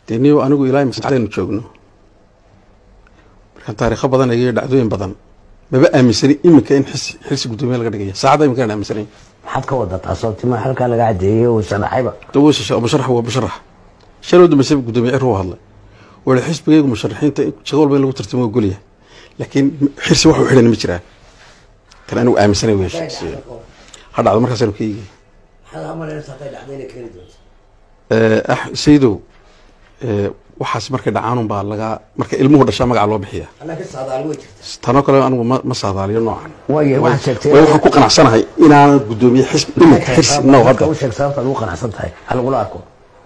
dee niyo anigu ilaa masaxdaynu joogno markaan taariikho badan eegayo dhacdooyin badan maba aaminsani iminka in xis xilsi guddoomiye laga dhigaya saacadda iminkaan aaminsanayn maxaad ka wada taasoo tima halkaa laga cadeeyey uu sharaxayba dawsha musharax waa musharax shalay dambayse guddoomiye cir u hadlay wala xisbigaygu musharaxiinta shaqo walba in lagu tartamo ogolyahay laakiin xirsi wax u xidhan ma jiraan kan anigu aaminsanay wey ha dhacdo markaasanu ka eegay saydow waxaas markay dhacaanun baa laga marka ilmuhu dhashaa magaca loo bixiya tanoo kale anigu ma ma saadaaliyo noocan waaya way waxaad sheegtay waxaan ku qanacsanahay inaanan guddoomiye xisb iminka xirsi no hadda u sheeg sababta aad ugu qanacsan tahay ha lagula arko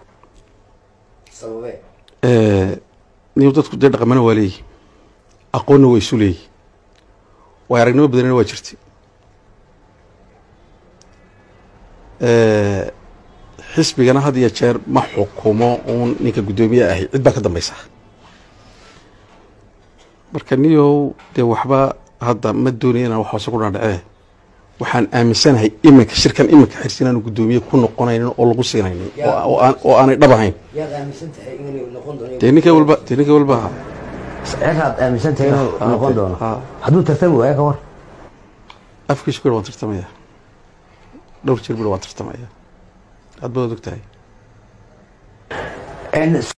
niyo dadku dee dhaqamana waa leeyihi aqoonna waa isu leeyihi waay aragnimo badanina waa jirta xisbigana had iyo jeer ma xukumo uun ninka guddoomiye ahi cid baa ka dambaysa marka niyow dee waxba hadda ma doonaya inaan wax hoose ku dhaadhacee waxaan aaminsanahay iminka shirkan iminka xirsi inaanu guddoomiye ku noqonaynin oo lagu siinaynin oo- oo aan- oo aanay dhab ahayn yaad aaminsan tahay inuu noqon doono dee ninka walba dee ninka walba ha ciraad aaminsan tahay inuu Ah, noqon ah, doono ah. hadduu tartami waayo ka war afkiisu kuyar waan tartamaya dhowr jeer bir waan tartamaya aad baad og tahay